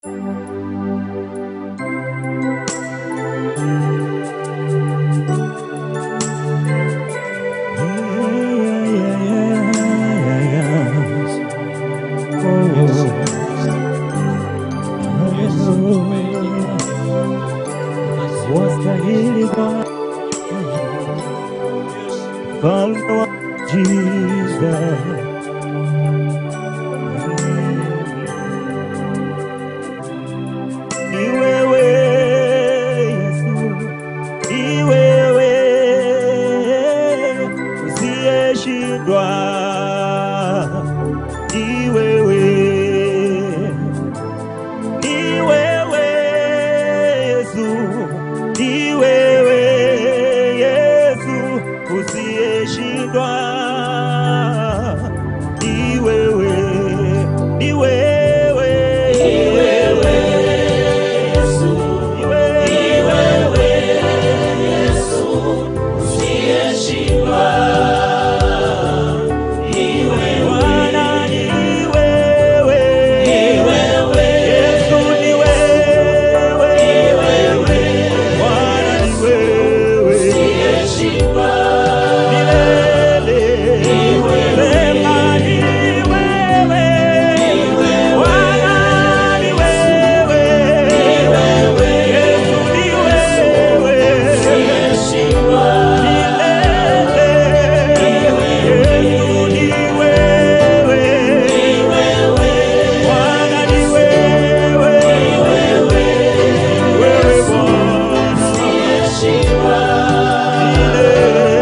Wastahili Bwana, mfalme wa jiza. Ni wewe Yesu, ni wewe usiyeshindwa, ni wewe ni wewe Yesu, ni wewe Yesu usiyeshindwa, ni wewe, ni wewe, ni wewe Yesu, ni wewe Yesu usiyeshindwa, ni wewe Bwana, ni wewe, ni wewe Yesu, ni wewe, ni wewe Bwana, ni wewe usiyeshindwa milele, ni wewe Sema, ni wewe, ni wewe Bwana, ni wewe, ni wewe Yesu, ni wewe usiyeshindwa milele, ni wewe Yesu, ni wewe, ni wewe Bwana, ni wewe, ni wewe wewe Bwana usiyeshindwa milele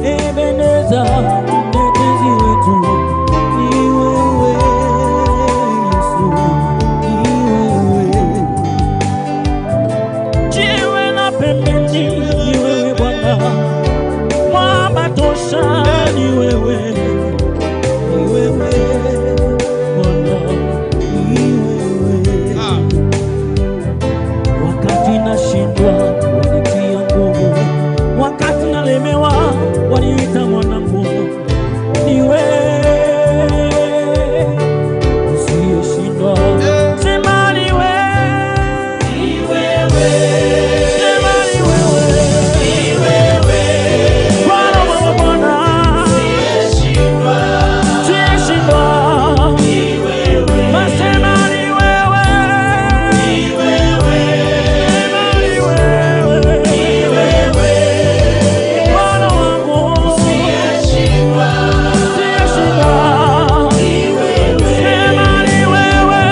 Ebeneza, mtetezi wetu, ni wewe Yesu, ni wewe. Jiwe la pembeni, ni wewe Bwana, mwamba tosha, ni wewe, ni wewe Bwana, ni wewe wakati nashindwa wanitia nguvu, wakati nalemewa waniita mwanangu. Ni wewe usiyeshindwa, sema ni wewe, sema ni wewe, Bwana wa Bwana, usiyeshindwa, masema ni wewe, sema ni wewe, Bwana wangu usiyeshindwa, sema ni wewe,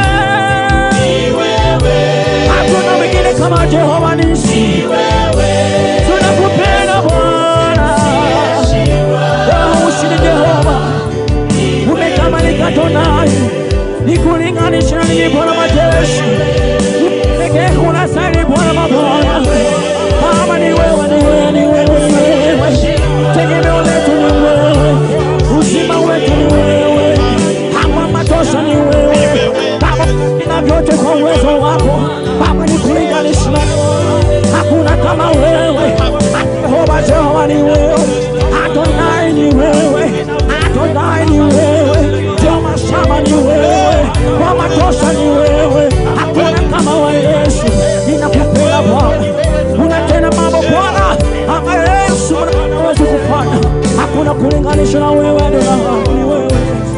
hakuna mwingine kama Jehova nisi, tunakupenda Bwana, wewe ushindi Jehova, umekamalika tonai, nikulinganisha na nini Bwana majeshi, pekee huna sari Bwana mabwana, kama ni wewe, ni wewe, ni wewe, ni wewe, tegemeo letu ni wewe, uzima wetu ni wewe, kama matosha ni wewe, kama ina vyote kwa uwezo wako, Baba nikulinganisha na hakuna kama wewe, Jehova, Jehova ni wewe, Adonai ni wewe, Adonai ni wewe, Jehova Shama ni wewe, kwa matosha ni wewe, hakuna kama wa Yesu, ninakupenda Bwana, unatenda mambo Bwana ambayo Yesu anaweza kufanya, hakuna kulinganisha na wewe, Adonai ni wewe,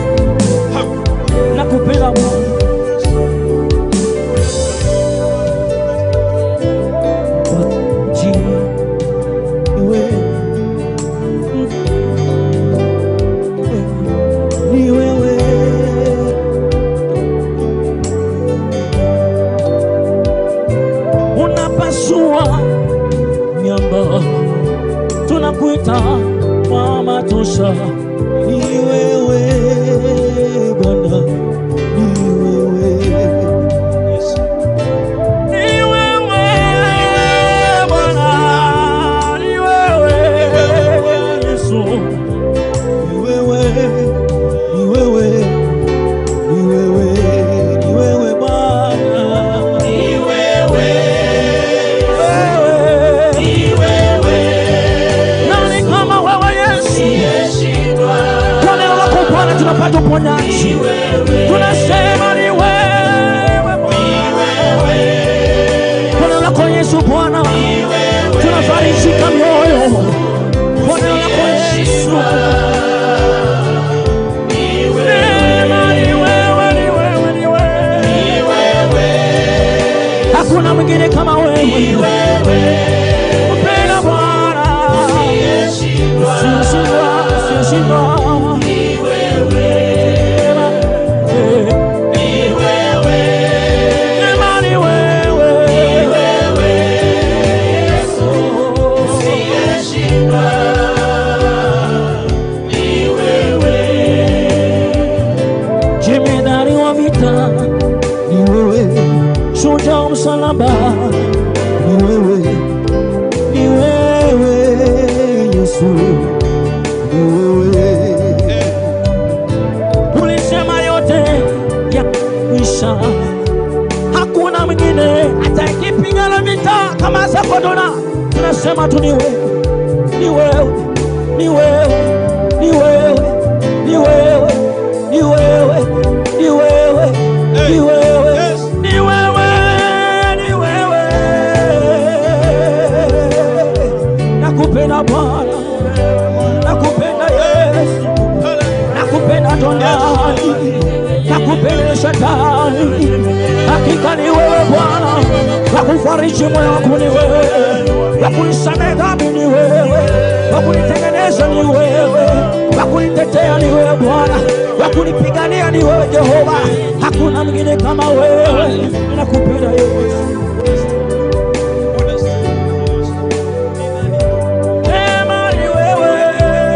nakupenda Bwana. Ni wewe unapasua miamba, tunakuita mama tosha. Ni wewe Bwana, ni wewe ni wewe Bwana, ni wewe Yesu, ni wewe, ni wewe, ni wewe, ni wewe Bwana, ni wewe, nani kama wewe Yesu? Kwa neno lako Bwana tunapata uponyaji, tunasema ni wewe Bwana. Kwa neno lako Yesu Bwana, tunafarijika mioyo. Kwa neno lako Yesu, Sema ni wewe, ni wewe, ni wewe. Hakuna mwingine kama wewe. Mpenda Bwana, usiyeshindwa, usiyeshindwa. Sema ni wewe. Jemedari wa vita ni wewe, shujaa wa msalaba ni wewe, ni wewe Yesu, ni wewe. Ulisema yote ya kwisha, hakuna mwingine atakipigana vita kama Sakodona. Tunasema tu ni wewe, ni wewe, ni wewe, ni wewe, ni wewe, ni wewe, ni wewe, ni wewe, ni wewe, ni wewe. Nakupenda Bwana, nakupenda Yesu, nakupenda Adonai, nakupenda Shetani. Hakika ni wewe Bwana, wakufariji moyo wangu ni wewe, wakunisamehe dhambi ni wewe, wakunitengeneza ni wewe, wakunitetea ni wewe Bwana, wakunipigania ni wewe Jehova. Hakuna mwingine kama wewe, nakupenda Yesu. Sema ni wewe,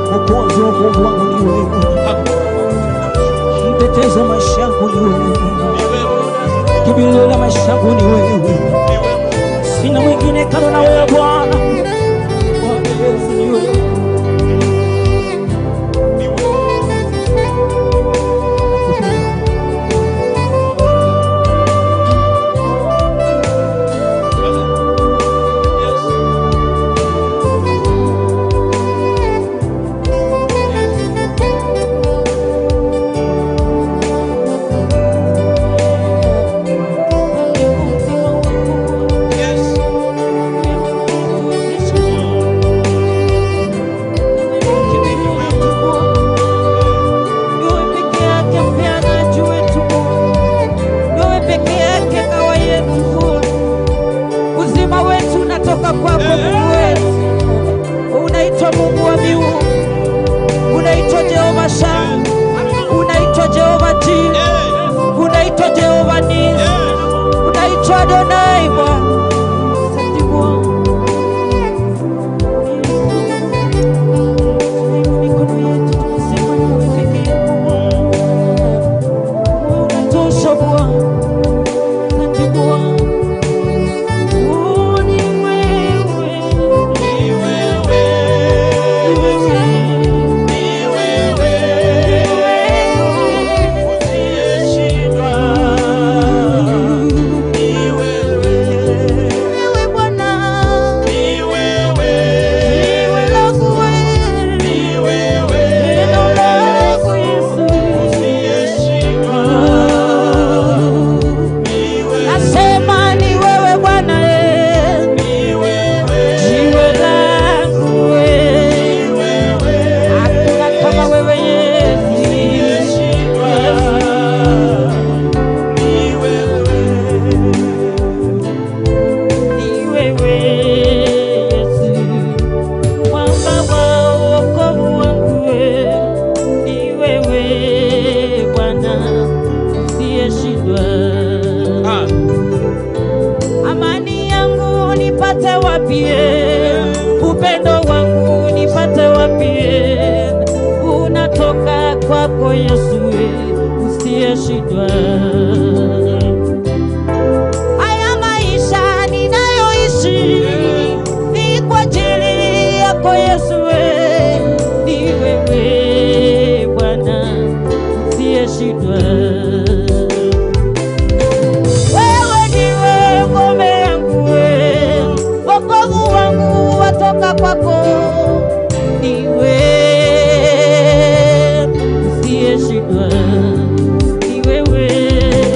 Mwokozi wa wokovu wangu ni wewe, mtetezi wa maisha yangu ni wewe, kimbilio la maisha yangu ni wewe, sina mwingine kando na wewe Bwana. Bwana Yesu ni wewe. Wewe peke yake mpeanaji wetu Bwana. Wewe peke yake kawa yetu Bwana. Uzima wetu unatoka kwako Mungu wetu. Unaitwa Mungu wa miungu, unaitwa Jehova Shama, unaitwa Jehova Jire, unaitwa Jehova Nisi, unaitwa Adonai Bwana. Asante Bwana. Mikono yetu tunasema ni wewe peke yako Bwana. Unatosha Bwana. Asante Bwana. Oh, ni wewe. Ni wewe. Ni wewe. Wewe Bwana. Ni wewe langu wewe. Neno lako Yesu. Nasema ni wewe Bwana eh. Jiwe langu wewe. Hakuna kama wewe Yesu. Ni wewe Yesu. Mwamba wa wokovu wangu wewe. Ni wewe Bwana usiyeshindwa. Amani yangu nipate wapi? Upendo wangu nipate wapi? Unatoka kwako Yesu usiyeshindwa. Haya maisha ninayoishi ni kwa ajili yako Yesu, ni wewe Bwana usiyeshindwa. Wewe ndiwe ngome yangu, we, wokovu wangu watoka kwako. Ni wewe usiyeshindwa, ni wewe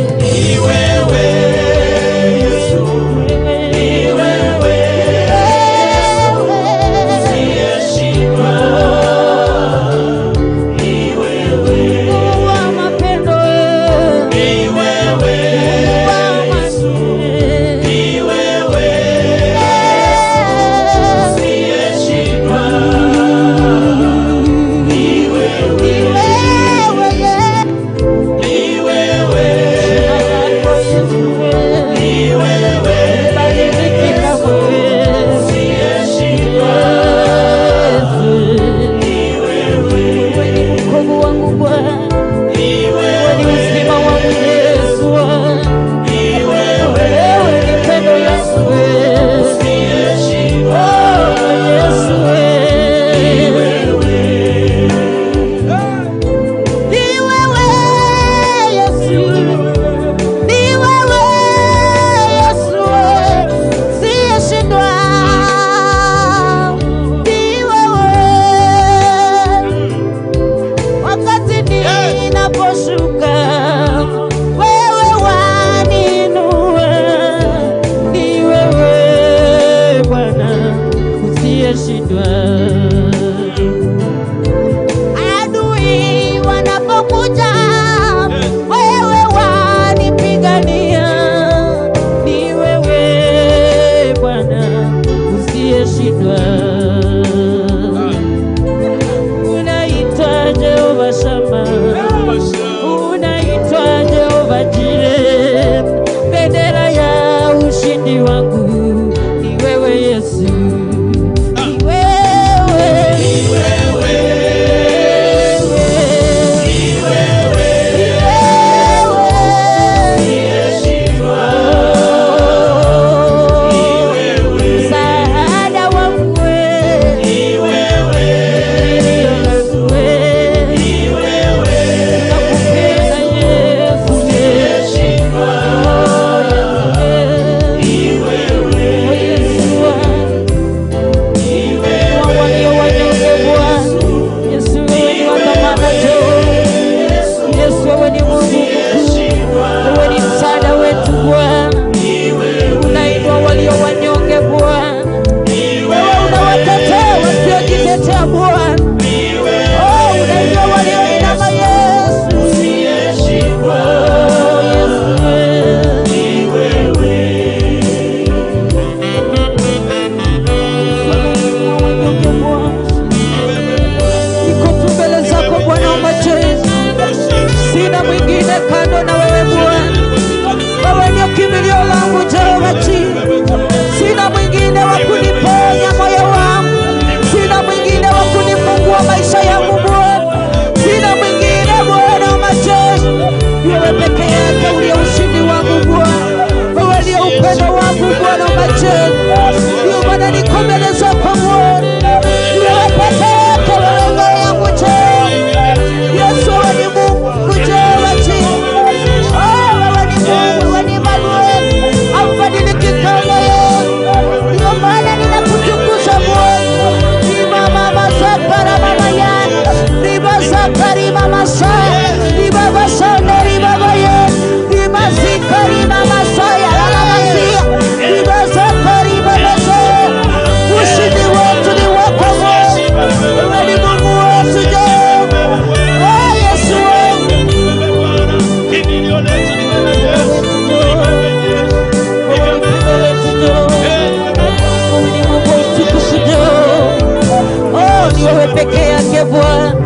usiyeshindwa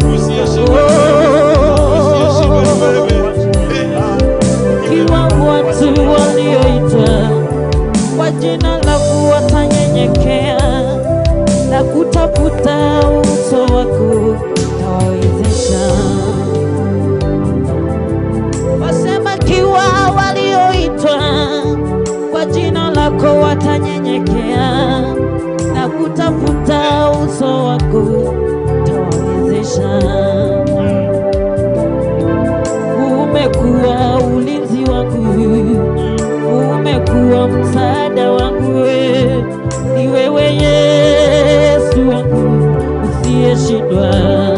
kiwa watu walioitwa kwa jina lako watanyenyekea na kutafuta uso wako tawawezesha. Wasema kiwa walioitwa kwa jina lako watanyenyekea na kutafuta uso wako tawawezesha umekuwa ulinzi wangu, umekuwa msaada wangu, we. ni wewe Yesu wangu usiyeshindwa.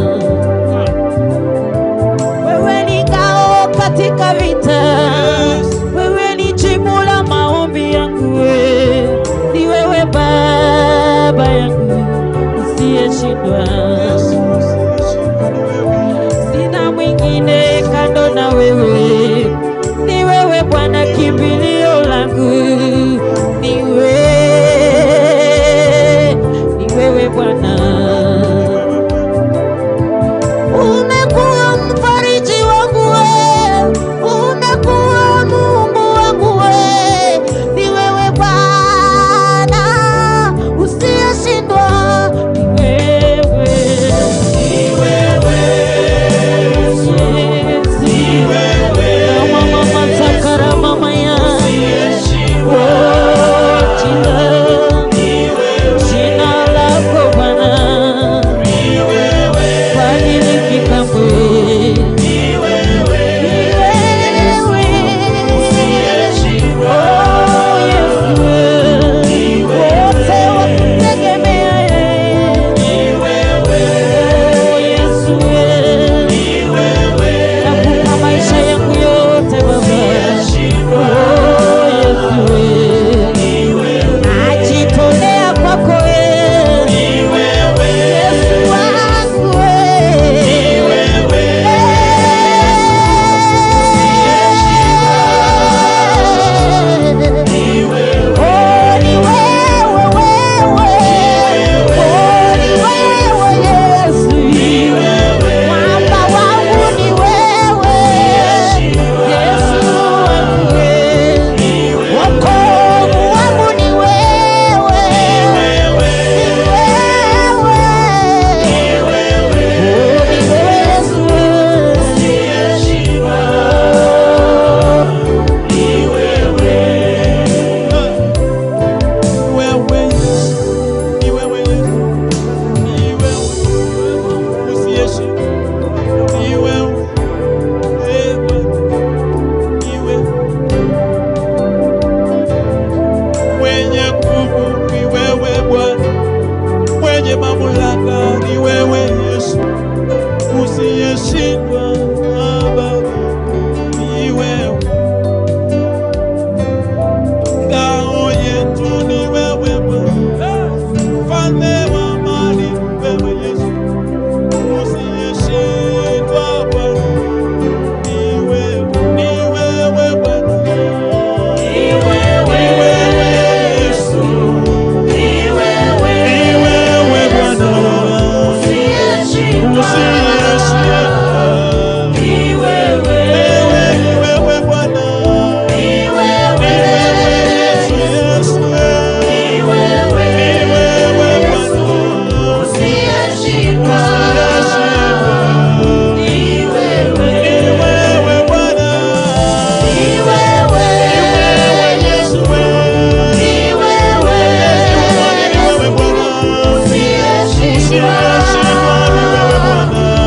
Wewe ni ngao katika vita, wewe ni jibu la maombi yangu, we. ni wewe Baba yangu usiyeshindwa sina mwingine kando na wewe, ni wewe Bwana kimbilio langu, ni wewe, ni wewe Bwana. Umekuwa mfariji wangu we, umekuwa Mungu wangu we, ni wewe Bwana usiyeshindwa, ni wewe Nakupa maisha yangu yote Baba. Oh, Yesu we. Najitolea kwako we. Yesu wangu we. Oh, ni wewe, wewe. Oh, ni wewe, Yesu. Mwamba wangu ni wewe, Yesu wangu wewe. Wokovu wangu ni wewe, ni wewe. Oh, ni wewe Yesu wewe. Mwenye nguvu ni wewe Bwana, mwenye mamlaka ni wewe Yesu, usiyeshindwa Baba ni wewe, ngao yetu ni wewe Bwana, mfalme wa amani ni wewe Yesu, usiyeshindwa Bwana ni wewe, ni wewe Bwana, ni wewe Yesu. Ni wewe Bwana, usiyeshindwa. Ni wewe, ni wewe Bwana. Ni wewe Yesu, Yesu. Ni wewe Bwana, usiyeshindwa. Ni wewe Bwana. Ni wewe Yesu, ni wewe Bwana. Usiyeshindwa, ni wewe Bwana.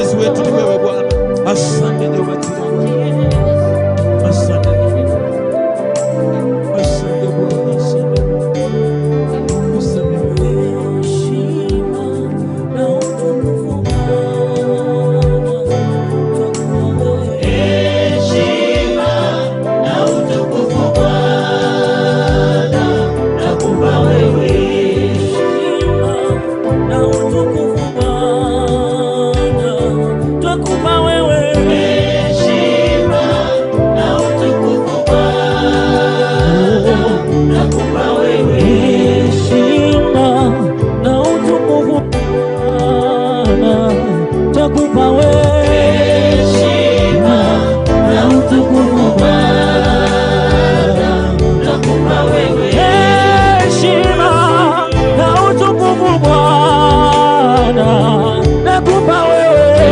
mtetezi wetu ni wewe Bwana. Asante Jehova Jireh. Asante. Asante Bwana. Asante. Asante. Heshima na utukufu Bwana. Heshima na utukufu Bwana, nakupa wewe. Heshima na utukufu Bwana. Twakupa wewe. Heshima na utukufu Bwana, nakupa wewe. Heshima na utukufu Bwana. Twakupa wewe. Heshima na utukufu Bwana, nakupa wewe. Heshima na utukufu Bwana, nakupa wewe.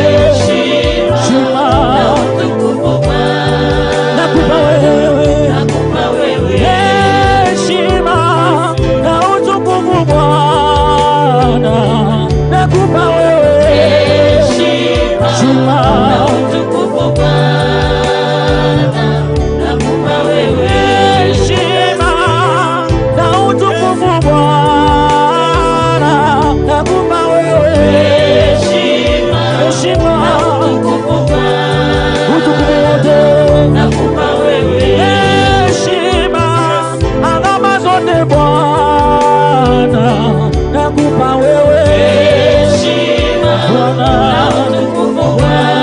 Heshima na utukufu Bwana, Nakupa wewe. nakupa wewe. Heshima na utukufu Bwana, nakupa wewe. Heshima na utukufu Bwana, nakupa wewe. Heshima na utukufu Bwana, nakupa wewe. Heshima Heshima na utukufu Bwana, utukufu wote nakupa wewe. heshima alama zote Bwana nakupa wewe Heshima na utukufu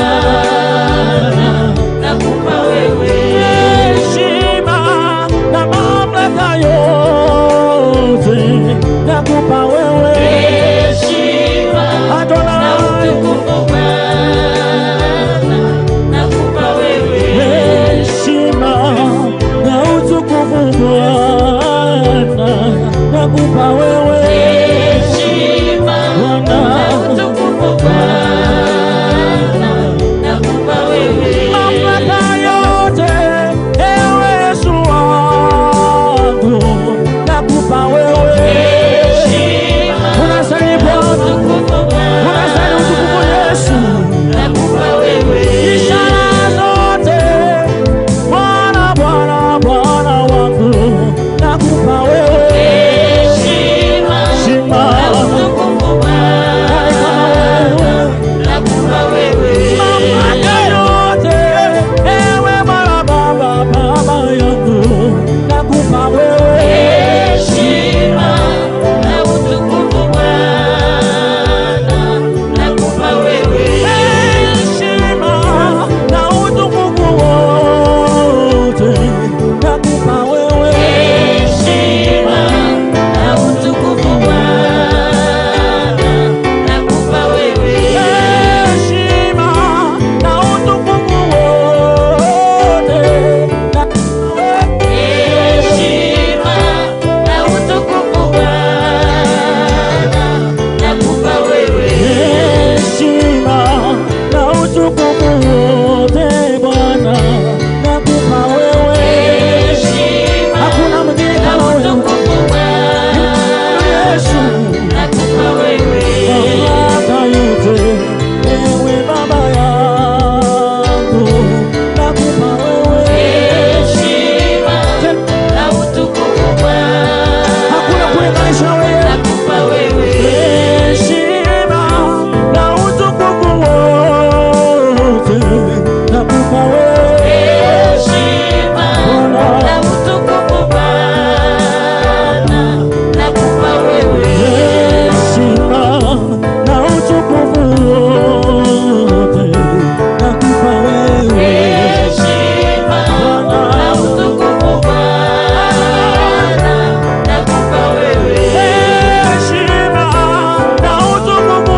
Bwana, nakupa wewe. heshima na mamlaka yote nakupa wewe Heshima na Adonai utukufu Bwana, nakupa wewe. heshima na utukufu Bwana nakupa wewe Heshima na utukufu Bwana, nakupa wewe. mamlaka yote ewe Yesu wangu nakupa wewe Heshima unastahili na Bwana utukufu unastahili utukufu Bwana, Yesu nakupa wewe. ishara zote Bwana Bwana Bwana wangu nakupa wewe Heshima Heshima na utukufu Bwana, nakupa wewe. mamlaka yote ewe Bwana Baba Baba yangu nakupa wewe Heshima na utukufu Bwana, nakupa wewe. heshima na utukufu wote nakupa wewe Heshima na utukufu Bwana, nakupa wewe. heshima na utukufu wote nakupa wewe Heshima na utukufu Bwana, nakupa wewe. heshima na utukufu wote Bwana nakupa wewe Heshima hakuna mwingine na kama wewe utukufu Bwana, Yesu nakupa wewe. mamlaka yote ewe Baba yangu nakupa wewe Heshima na utukufu hakuna Bwana, kulinganisha na wewe nakupa wewe. heshima na utukufu wote nakupa wewe Heshima na utukufu Bwana, nakupa wewe. heshima na utukufu wote nakupa wewe Heshima na utukufu Bwana, nakupa wewe. heshima na utukufu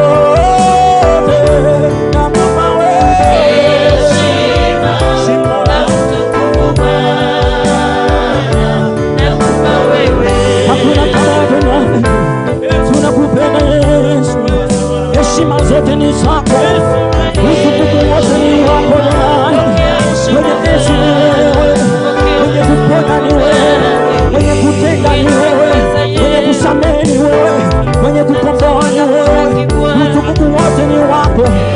wote nakupa wewe Heshima na utukufu Bwana, nakupa wewe. hakuna kama wewe tunakupenda Yesu heshima zote ni zako utukufu wote ni wako Bwana mwenye enzi ni wewe mwenye kuponya ni wewe mwenye kutenda ni wewe mwenye kusamehe ni wewe mwenye kukomboa ni wewe utukufu wote ni wako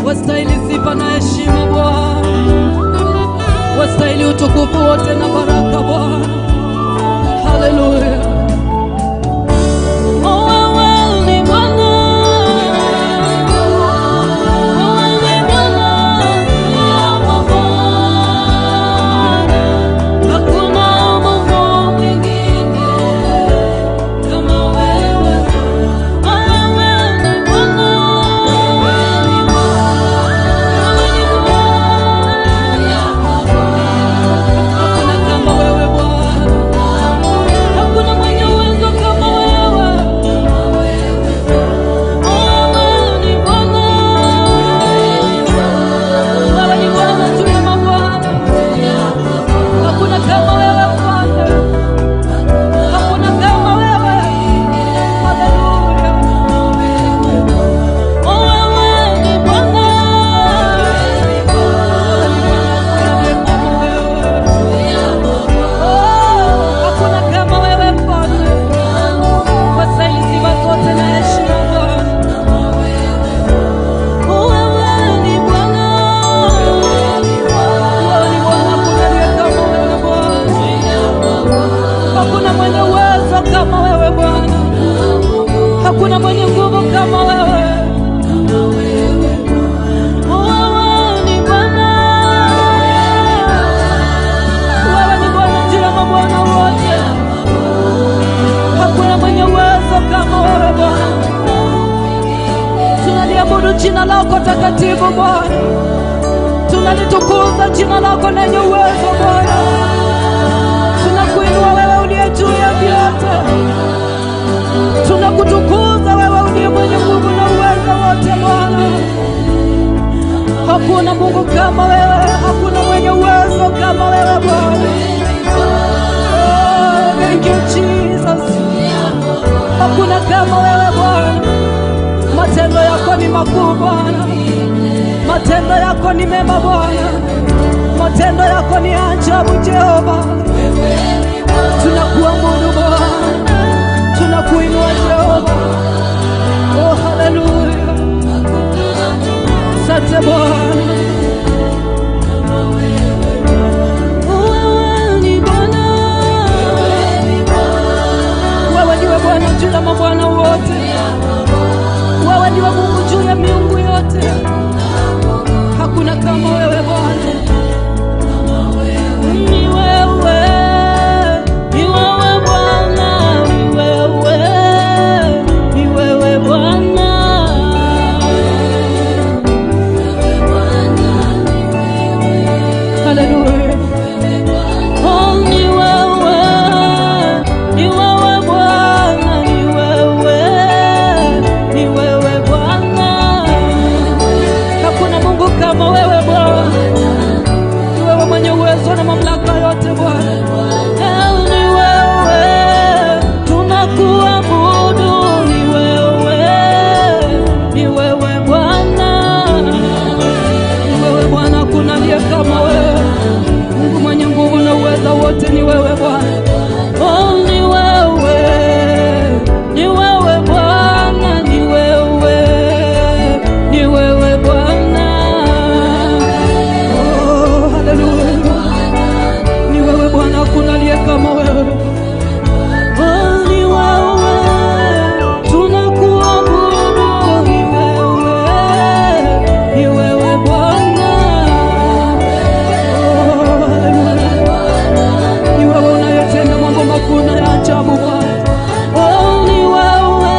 wastahili sifa na heshima Bwana, wastahili utukufu wote na baraka Bwana. Haleluya. Oh, wewe ni Bwana. Wewe ni Bwana. Hakuna Mungu mwingine kama wewe. Wewe ni Bwana. Hakuna kama wewe Bwana. Hakuna mwenye uwezo kama wewe. Wewe ni Bwana. Wewe ni Bwana juu ya mabwana. Hakuna kama wewe Bwana. Hakuna kama wewe. Haleluya. Wewe ni Bwana. Hakuna kama wewe Bwana. Wastahili sifa zote na heshima Bwana. Wewe ni Bwana. Wewe ni Bwana, hakuna aliye kama wewe Bwana. Hakuna mwenye uwezo kama wewe Bwana. Hakuna mwenye nguvu kama wewe. Wewe ni Bwana. Wewe ni Bwana juu ya mabwana wote. Hakuna mwenye uwezo kama wewe Bwana. Tunaliabudu jina lako takatifu Bwana, tunalitukuza jina lako lenye uwezo Bwana. Tunakuinua wewe uliye juu ya vyote, tunakutukuza wewe uliye mwenye nguvu na uwezo wote Bwana. Hakuna Mungu kama wewe, hakuna mwenye uwezo kama wewe Bwana. Oh, thank you Jesus. Hakuna kama wewe Bwana. Matendo yako ni makuu Bwana, matendo yako ni mema Bwana, matendo yako ni ajabu Jehova. Tunakuabudu Bwana, tunakuinua Jehova. Oh, haleluya, asante Bwana. Wewe ni Bwana, wewe ndiwe Bwana juu ya mabwana wote. Wewe ndiwe Mungu juu ya miungu yote, hakuna kama wewe Bwana. Ni wewe, ni wewe Bwana, ni wewe, ni wewe Bwana. Haleluya. Oh, ni wewe, ni wewe Bwana, ni wewe, ni wewe Bwana. Hakuna Mungu kama wewe Bwana, ni wewe mwenye uwezo na mamlaka yote Bwana. Eh, Ni wewe, tunakuabudu, ni wewe, ni wewe Bwana, ni wewe Bwana, hakuna aliye kama wewe. Mungu mwenye nguvu na uweza wote ni wewe Bwana. Oh, ni wewe, ni wewe Bwana, ni wewe, ni wewe Bwana. Oh, haleluya. Ni wewe Bwana, hakuna aliye kama wewe. Oh, ni wewe, tunakuabudu, ni wewe, ni wewe Bwana. Oh, haleluya. Ni wewe unayetenda mambo makuu na ya ajabu Bwana. Oh, ni wewe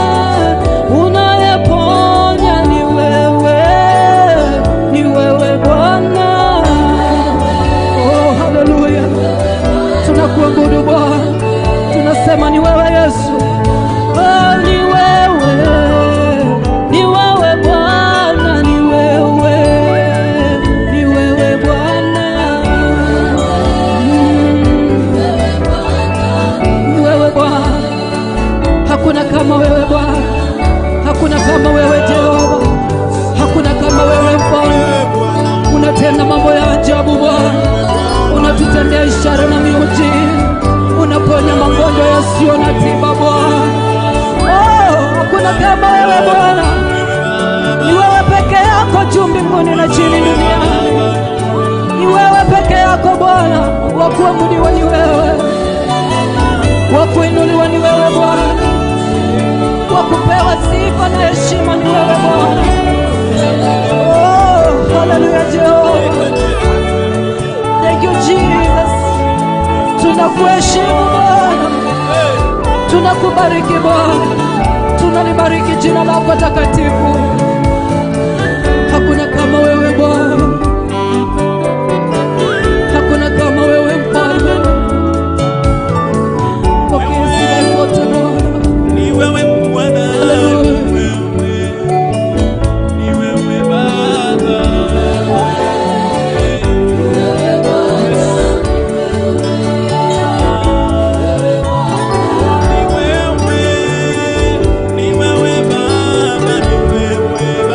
unayeponya, ni wewe, ni wewe Bwana. Oh, haleluya. Tunakuabudu Bwana, tunasema ni wewe Yesu. Oh, ni wewe, ni wewe Bwana, ni wewe, ni wewe Bwana. Ni wewe Bwana, hakuna kama wewe Bwana, hakuna kama wewe Jehova, hakuna kama wewe Mfalme. Unatenda mambo ya ajabu Bwana, unatutendea ishara na miujiza, unaponya magonjwa yasiyo na tiba Bwana. Oh, hakuna kama wewe Bwana, ni wewe peke yako juu wa kuabudiwa ni wewe, wa kuinuliwa ni wewe Bwana, wa kupewa sifa na heshima ni wewe Bwana. Oh, haleluya Jehova. Thank you Jesus. Tunakuheshimu Bwana, tunakubariki Bwana, tunalibariki jina lako takatifu. Hakuna kama wewe Bwana, hakuna kama wewe mfalme. Pokea sifa zote Bwana. Ni wewe Bwana, ni wewe, ni wewe Baba. Ni wewe, ni wewe Baba, ni wewe.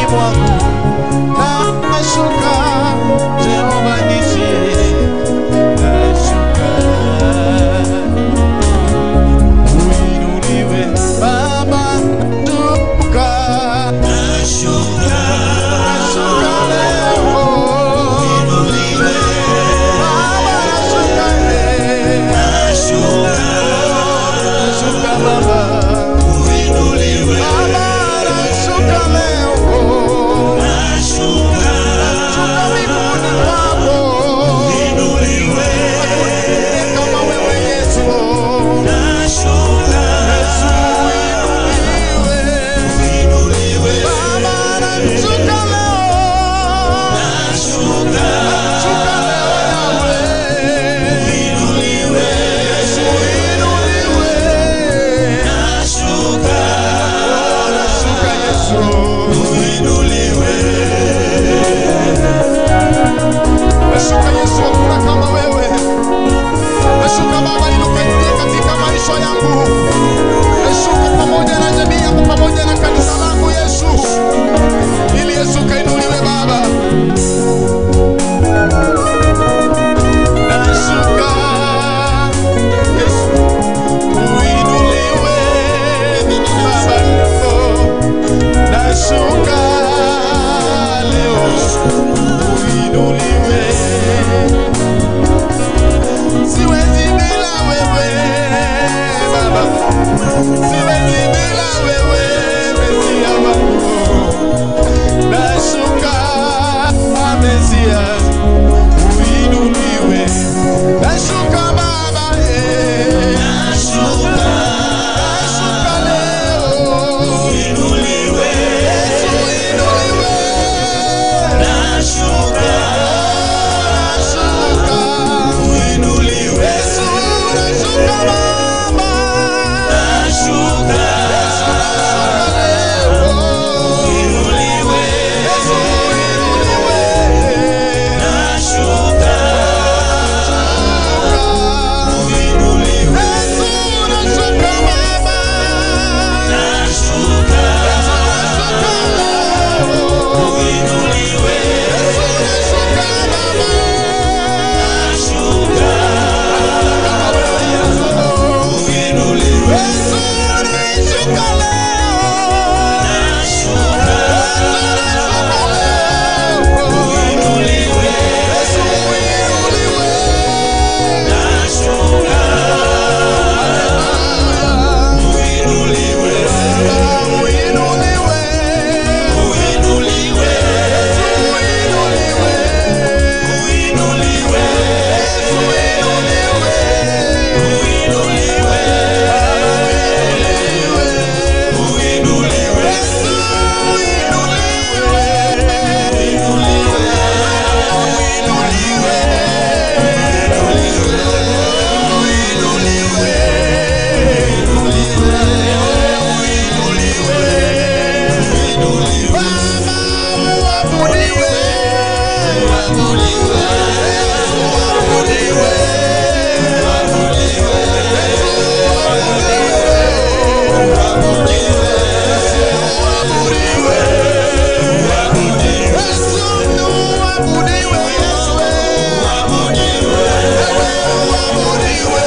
mwangu nashuka Jehova nishie nashuka uinuliwe Baba tuka nashuka leo uinuliwe Baba nashuka leo nashuka Baba Baba nashuka leo nashuka miguuni mwako kama wewe Yesu Yesu uinuliwe Baba nashuka leo nashuka leo Yahweh Yesu uinuliwe nashuka Yesu Nashuka Yesu, hakuna kama wewe. Nashuka Baba, nilukaingie katika maisha yangu. Nashuka pamoja na jamii yangu, pamoja na kanisa langu Yesu, ili Yesu kainuliwe Baba. Nashuka Yesu, uinuliwe Baba leo. Nashuka leo uinuliwe. Siwezi bila wewe Baba, siwezi bila wewe Mesia wangu. Nashuka Mesia, uinuliwe. Nashuka Baba, eh. Nashuka leo. Yesu uinuliwe. Nashuka. Yesu nashuka Baba. Yesu nashuka leo. Yesu uinuliwe. Yesu nashuka Baba. Yesu nashuka leo. Yesu nashuka Baba. Kama wewe Yesu. Yesu nashuka leo. Yesu nashuka leo. Yesu uinuliwe. Baba uinuliwe. Yesu uinuliwe. Yesu uinuliwe. Yesu Baba uabudiwe. Yesu uabudiwe. Yesu uabudiwe. Yesu uabudiwe. Yesu wewe uabudiwe.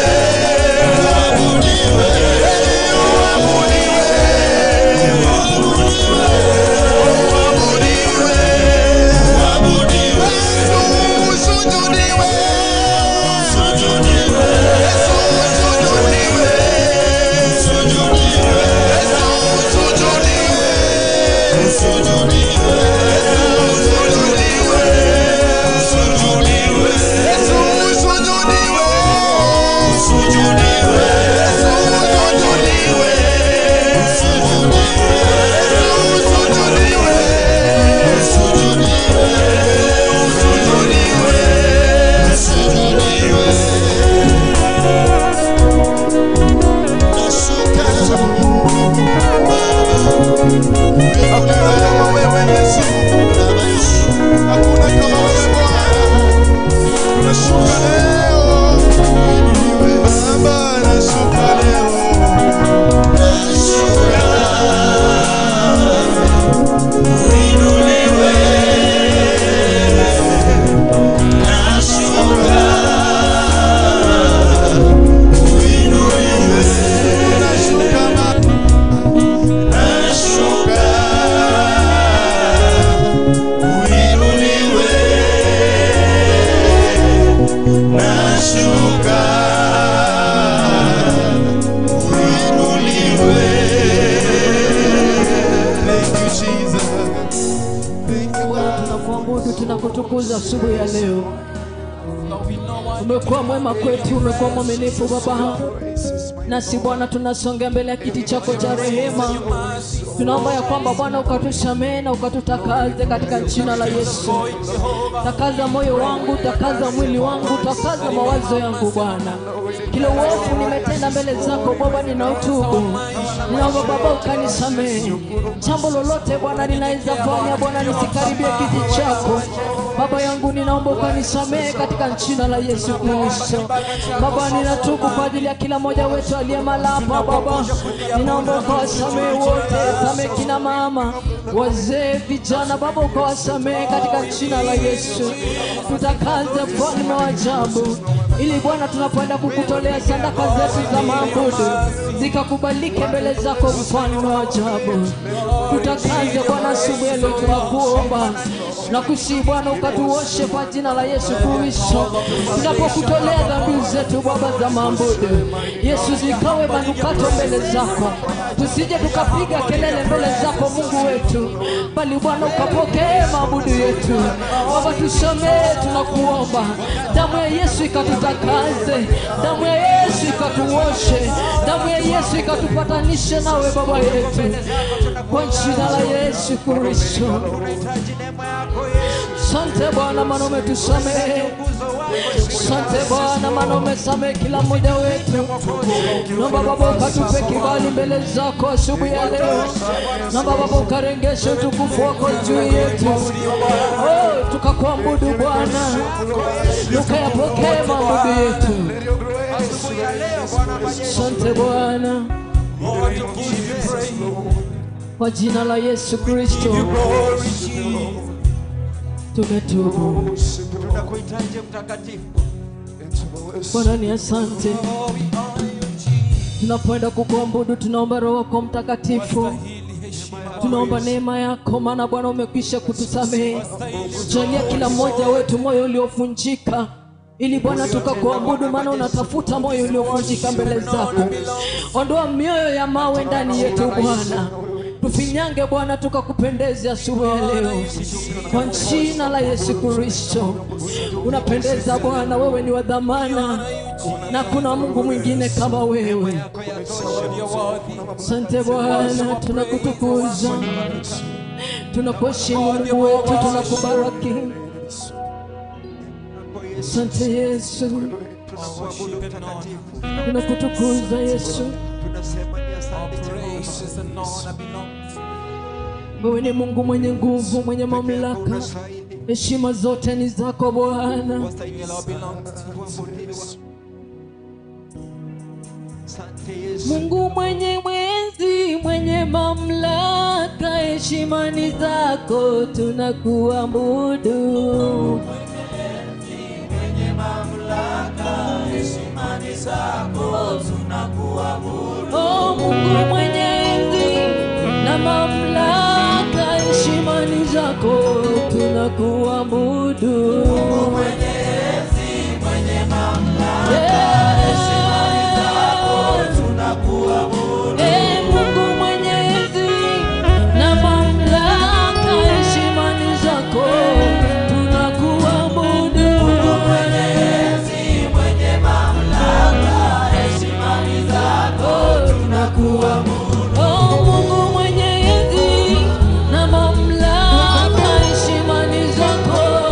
Hakuna kama wewe Yesu. tunakutukuza asubuhi ya leo. Umekuwa mwema kwetu, umekuwa mwaminifu Baba. Nasi Bwana tunasongea mbele ya kiti chako cha rehema, tunaomba ya kwamba Bwana ukatusamehe na ukatutakaze katika jina la Yesu. Takaza moyo wangu, takaza mwili wangu, takaza mawazo yangu Bwana. Kila uovu nimetenda mbele zako Baba, ninautubu. Ninaomba Baba ukanisamehe. Jambo lolote Bwana ninaweza fanya Bwana nisikaribie kiti chako Baba yangu, ninaomba ukanisamehe katika jina la Yesu Kristo. Baba, ninatubu kwa ajili ya kila mmoja wetu aliye malapa Baba, ninaomba ukawasamehe wote, samehe kina mama, wazee, vijana Baba, ukawasamehe katika jina la Yesu. Tutakaze mfalme wa ajabu, ili Bwana tunapoenda kukutolea sadaka zetu za maabudu zikakubalike mbele zako, mfalme wa ajabu. Tutakaze Bwana asubuhi ya leo, tunakuomba na kusihi Bwana ukatuoshe kwa jina la Yesu Kristo, tunapokutolea dhambi zetu Baba za maabudu. Yesu, zikawe manukato mbele zako, tusije tukapiga kelele mbele zako Mungu wetu, bali Bwana ukapokee maabudu yetu. Baba, tusamehe, tunakuomba. Damu ya Yesu ikatutakaze, damu ya Yesu ikatuoshe, damu ya Yesu ikatupatanishe nawe Baba yetu, kwa jina la Yesu Kristo. Sante Bwana, maana umetusamehe. Sante Bwana, maana umesamehe kila mmoja wetu. Naomba Baba ukatupe kibali mbele zako asubuhi ya leo. Naomba Baba ukarengeshe utukufu wako juu yetu, oh, tukakuabudu Bwana, ukayapokee maabudu yetu. Sante Bwana, kwa jina la Yesu Kristo tumetubu. tunakuhitaji mtakatifu Bwana ni asante. Tunapoenda kukuabudu, tunaomba Roho wako Mtakatifu, tunaomba neema yako, maana Bwana umekwisha kutusamehe. Jalia kila mmoja wetu moyo uliovunjika ili Bwana tukakuabudu, maana unatafuta moyo uliovunjika mbele zako. Ondoa mioyo ya mawe ndani yetu Bwana, tufinyange Bwana, tukakupendeze asubuhi ya leo kwa jina la Yesu Kristo. Unapendeza Bwana, wewe ni wa dhamana na kuna Mungu mwingine kama wewe. Asante Bwana, tunakutukuza, tunakuheshimu Mungu wetu, tunakubariki. Asante Yesu, tunakutukuza Yesu. tunasema ni asante Jehova. Wewe ni Mungu mwenye nguvu, mwenye mamlaka, heshima zote ni zako Bwana. Asante Yesu. Mungu mwenye mwenzi, mwenye mamlaka, heshima ni zako, tunakuabudu. Oh, Mungu mwenye enzi na mamlaka, heshima ni zako, tunakuabudu. Eh, Mungu mwenye enzi na mamlaka, heshima ni zako, tunakuabudu. Oh, Mungu mwenye enzi na mamlaka, heshima ni zako,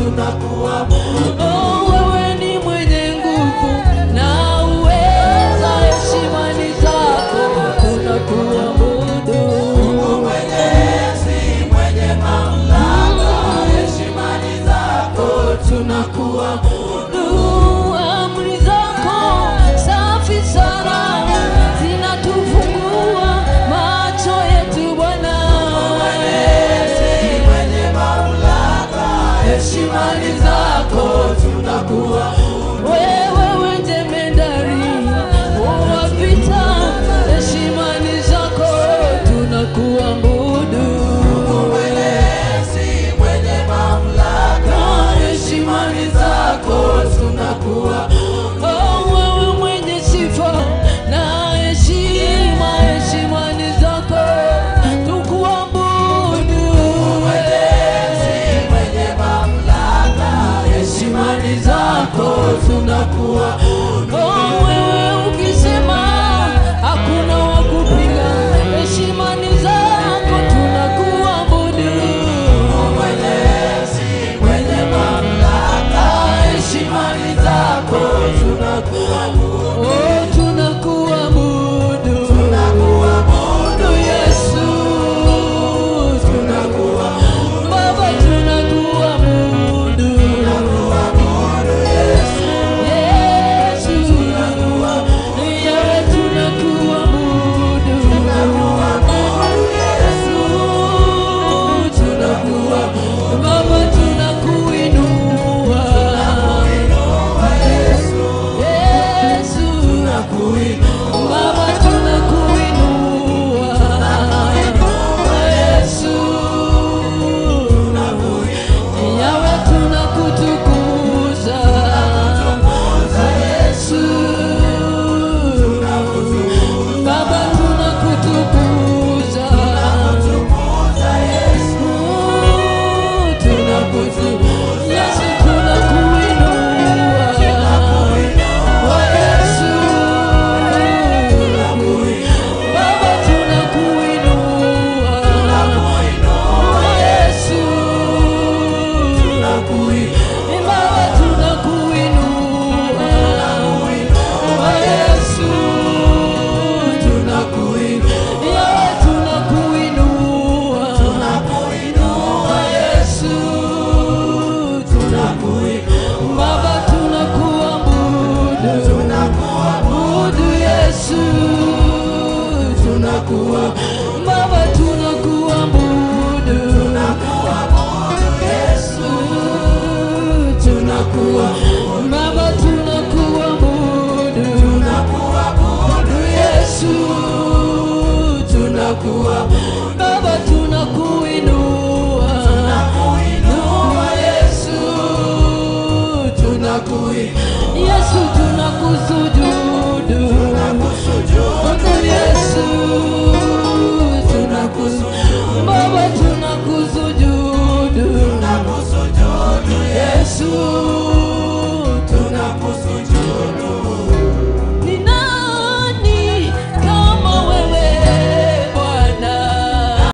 tunakuabudu. Oh, wewe ni mwenye nguvu na uweza, heshima ni zako, tunakuabudu. Mungu mwenye enzi, mwenye mamlaka, heshima ni zako, tunakuabudu. Amri zako safi sana zinatufungua macho yetu Bwana. Mwenye mamlaka, heshima ni zako, tunakuabudu.